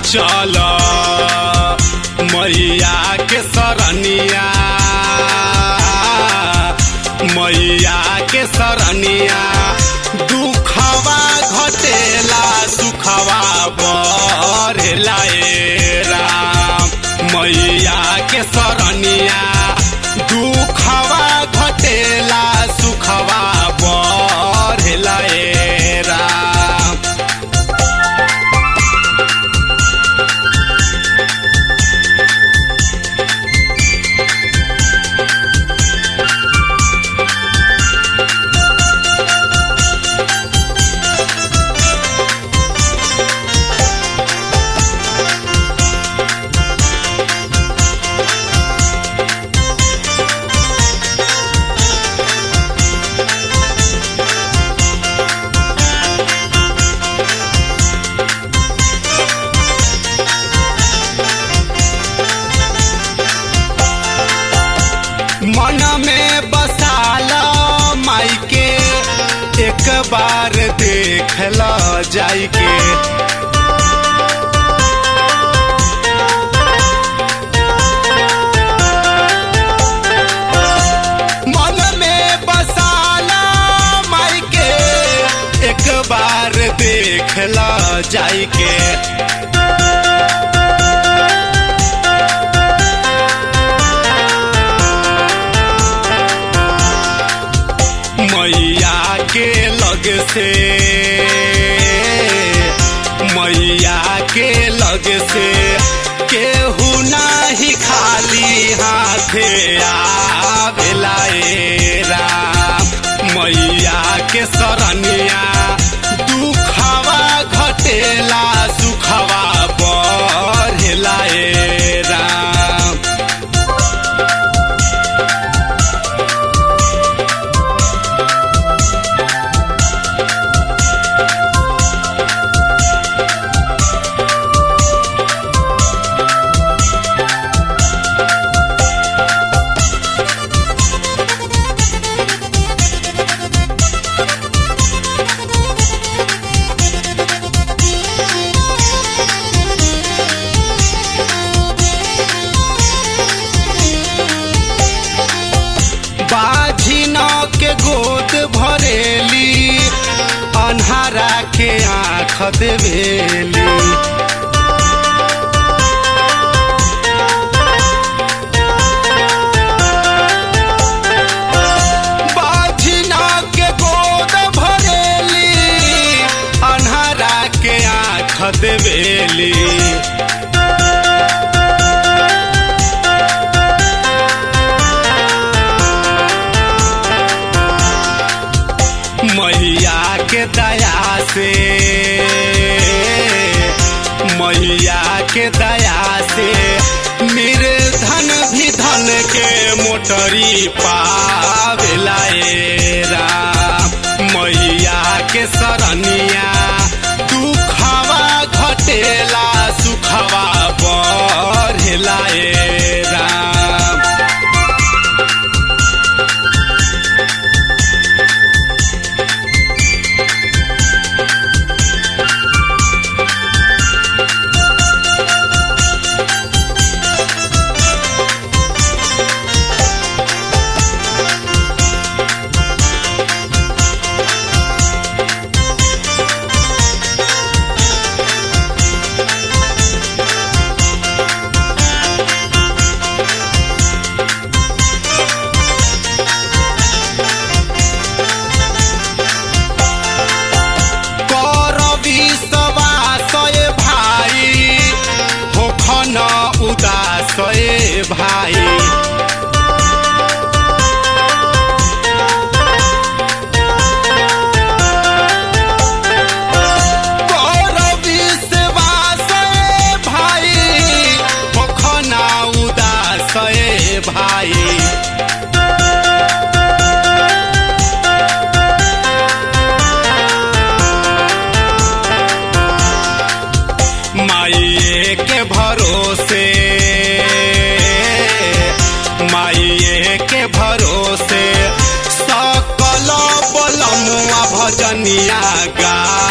चल मैया के सरनिया मैया के सरनिया दुखवा घटेला सुखवा बढ़ेला ए राम मैया के सरनिया दुखवा घटेला सुखवा बढ़ेला ए राम मन में बसाल माई के एक बार देखल जाई के मन में बसाल माई के एक बार देखल जाई के मैया के लग से मैया के लग से केहू नाही खाली हाथे आवेला ए राम मैया के सरनिया दुखवा घटेला सुखवा बढ़ेला ए राम बाझिन के गोद भरेली अन्हारा के आँख देवेली बाझिन के गोद भरेली अन्हारा के आँख देवेली मैया के दया से मैया के दया से निर्धन भी धन के मोटरी पावेला ए राम मैया के सरनिया दुखवा घटेला सुखवा बढ़ेला ए राम कर विश्वास ए भाई होखन उदास ए भाई कर विश्वास ए भाई होखन उदास ए भाई माइए के भरोसे माइए के भरोसे सकल बलमुआ भजनिया गा